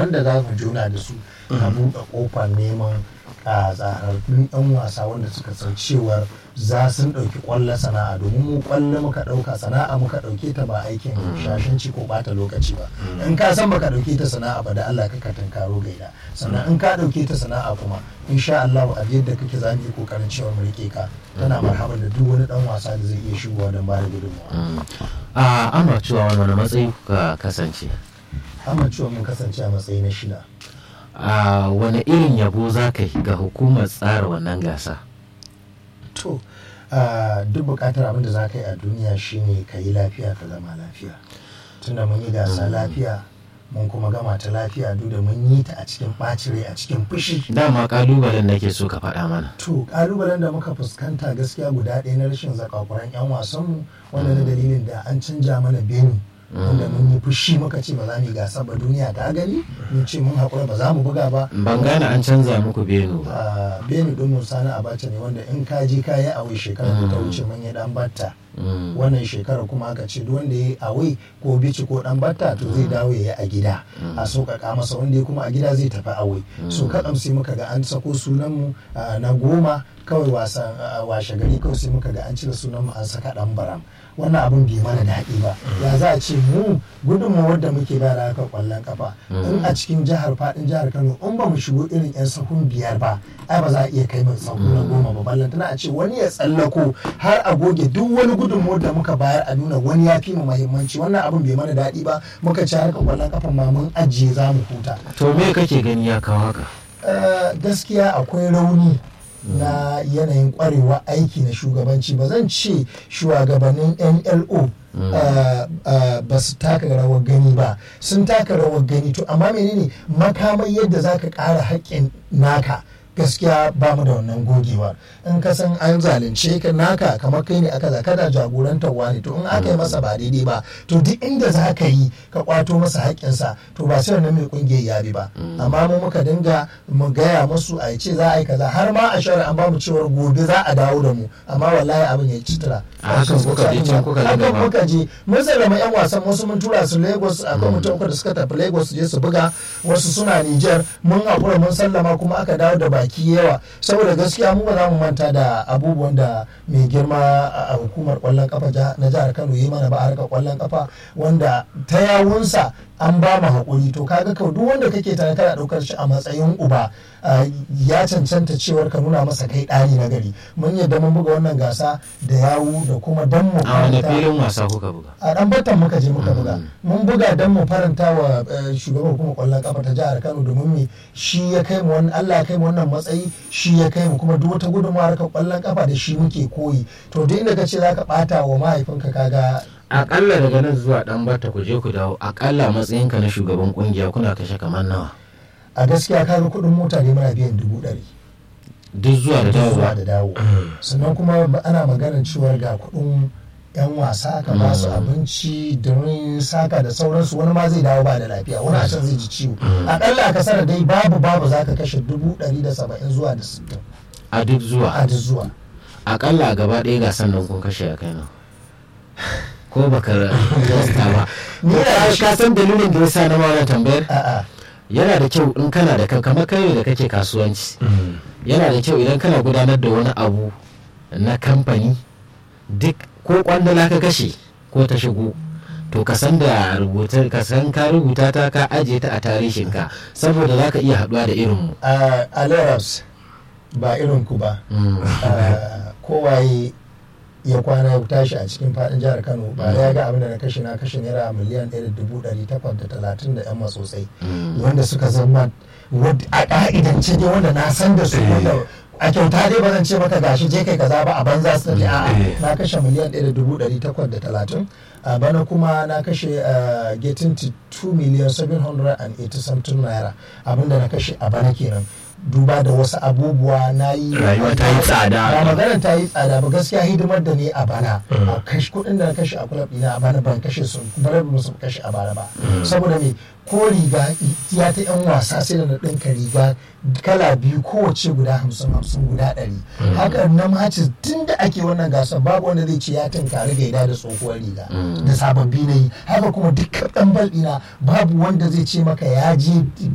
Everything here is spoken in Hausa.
wanda za mu juna da su a buɗe ƙofar neman a tsararrun 'yan wasa wanda suka san cewar za sun ɗauki ƙwallo sana'a domin mu ƙwallo muka ɗauka sana'a muka ɗauke ta ba aikin shashanci ko ɓata lokaci ba in ka san baka ɗauke ta sana'a ba da Allah ka tunkaro gaida sannan in ka ɗauke ta sana'a kuma insha Allah a yadda kake za mu yi kokarin cewa mu rike ka tana marhaban da duk wani ɗan wasa da zai iya shigowa don ba da gudunmawa. a amma cewa wani matsayi ka kasance Amma cewa mun kasance a matsayi na shida. a wani irin yabo za ka yi ga hukumar tsara wannan gasa to ah, duk bukatar abin da za ka yi a duniya shine ka yi lafiya ka zama lafiya tunda mun yi gasa lafiya mun kuma gama ta lafiya duk da mun yi ta a cikin ɓacin rai a cikin fushi dama kalubalen nake so ka faɗa mana to kalubalen da muka fuskanta gaskiya guda ɗaya na rashin zakakuran 'yan wasanmu wanda na dalilin da an canja mana beni wanda mun yi fushi muka ce ba za mu yi gasa ba duniya ta gani mun ce mun haƙura ba za mu buga ba ban gane an canza muku benu ba a beni ɗin sani abacha ne wanda in ka je ka yi awai shekarar da ta wuce mun yi ɗan batta Mm. wannan shekarar kuma aka ce duk wanda ya yi awai ko bici ko dan batta to zai dawo ya yi a gida a sauƙaƙa masa wanda ya kuma a gida zai tafi awai so kaɗan sai muka ga an sako sunanmu ah, na goma kawai wasan ah, washe gari kawai sai muka ga an cire sunanmu an saka ɗan baram wannan abin bai mana daɗi ba ya za a ce mu gudunmawar da muke ba da haka ƙwallon kafa in a cikin jihar faɗin jihar kano in ba mu shigo irin 'yan sahun biyar ba ai ba za a iya kai min sahu na goma ba ballantana a ce wani ya tsallako har a goge duk wani gudunmawar da muka bayar a nuna wani ya fi mu mahimmanci wannan abin bai mana daɗi ba muka ci harkar ƙwallon kafa ma mun ajiye za mu huta to me kake gani ya kawo haka Eh, gaskiya akwai rauni na yanayin kwarewa aiki na shugabanci ba zan ce shugabannin nlo eh, eh, ba su taka rawar gani ba sun taka rawar gani to amma menene makamai yadda za ka ƙara haƙƙin naka gaskiya ba mu da wannan gogewa in ka san an zalunce ka naka kamar kai ne aka zaka da jagorantar wani to in aka yi masa ba daidai ba to duk inda za ka yi ka kwato masa haƙƙinsa to ba sai wannan mai kungiyar ya bi ba amma mu muka dinga mu gaya musu a ce za a yi kaza har ma a shari'a an ba mu cewar gobe za a dawo da mu amma wallahi abin ya ci tura A hakan kuka je can kuka hakan dinga ba. muka je mun sallama yan wasan wasu mun tura su Lagos akwai mutum uku da suka tafi Lagos su je su buga wasu suna Niger mun hakura mun sallama kuma aka dawo da baki yawa saboda gaskiya mu ba za mu manta da abubuwan da mai girma a hukumar kwallon kafa ja- na jihar Kano yi mana ba a harkar kwallon kafa wanda ta yawunsa an ba mu haƙuri to kaga ka duk wanda kake tare kana ɗaukar shi a matsayin uba ah, ya cancanta cewar ka nuna masa kai ɗani na gari mun yadda mun buga wannan gasa da yawu da kuma dan mu a wani faranta- filin wasa kuka buga a dan batan muka je muka buga mun buga don mu faranta wa eh, shugaban hukumar kwallon kafa ta jihar Kano domin me shi ya kai mu wannan Allah ya kai mu wannan matsayi shi ya kai mu kuma duk wata gudunmawar ka kwallon kafa da shi muke koyi to duk inda ka ce zaka bata wa mahaifinka kaga akalla daga nan zuwa dan bata ku je ku dawo akalla matsayinka na shugaban kungiya kuna kashe kamar nawa a gaskiya kaga kuɗin mota ne muna biyan dubu ɗari duk zuwa da zuwa dawowa da dawo sannan kuma ba- ana maganar cewa ga kuɗin yan wasa ka ba su abinci da saka da sauransu wani ma zai dawo ba da lafiya wani a can zai ji ciwo akalla a kasar dai babu babu za ka kashe dubu ɗari da saba'in zuwa da sittin a duk a zuwa duk zuwa akalla a gaba ɗaya gasan nan kun kashe a kai nan ko baka rasta ba Ni Ko da ka- shi- ka san dalilin da yasa na wannan tambayar a'a yana da kyau in kana da ka- kamar kai da kake kasuwanci yana da kyau idan kana gudanar da wani abu na kamfani duk ko kwandala ka kashe ko ta shigo to ka san da rubuta ka san ka rubuta ta ka ajiye ta a tarihinka saboda za ka iya haɗuwa da irin mu a a Lagos ba irin ku ba Ah, kowaye ya kwana ya tashi a cikin fadin jihar kano ba ya ga abin da na kashe na kashe naira miliyan ɗaya da dubu ɗari takwas da talatin da yan matsotsai wanda suka zama wadda a ƙa'idance dai wanda na san da su wanda a kyauta dai ba zan ce maka gashi je kai kaza ba a banza su tafi a'a na kashe miliyan ɗaya da dubu ɗari takwas da talatin a bana kuma na kashe ah, getting to 2 million 780 something naira abinda na kashe a bana kenan duba da wasu abubuwa na yi Rayuwa ta yi tsada. ba maganar ta yi tsada ba gaskiya hidimar da ne a bana a kashi kuɗin da na kashe a kulab ɗina a bana ban kashe su bare ba su kashe a bana ba saboda me ko riga ya ta yan wasa sai da na ɗinka riga kala biyu kowace guda hamsin hamsin guda ɗari haka na maci tun da ake wannan gasar babu wanda zai ce ya tunkari gaida da tsohuwar riga da sababbi na yi haka kuma dukkan ɗan bal ɗina babu wanda zai ce maka ya je